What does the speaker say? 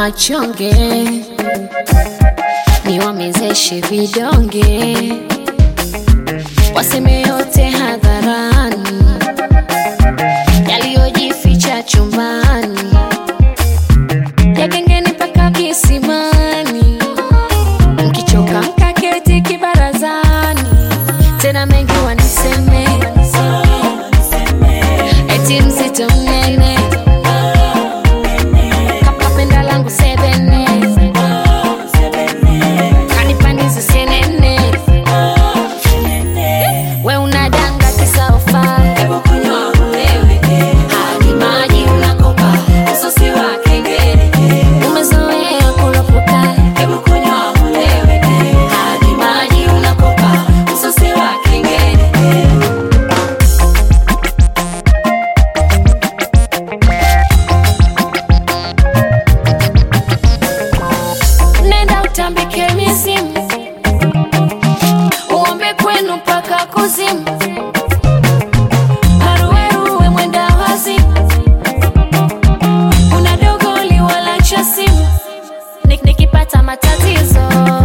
wachonge, niwamezeshe vidonge, waseme yote hadharani, yaliyojificha chumbani, ya gengeni mpaka kisimani, mkichoka mkaketi kibarazani, tena mengi waniseme, eti mzito mnene kapapenda langu sebene kanipandizi senene we unadanga kisaofa hebu kunywa ulewe hadi maji unakopa usosi wa kengele umezoea kuropoka hebu kunywa ulewe hadi maji unakopa usosi wa kengele nenda utambike mizimu uombe kwenu mpaka kuzimu haruweruwe mwenda wazimu una dogoli wala cha simu Nik- nikipata matatizo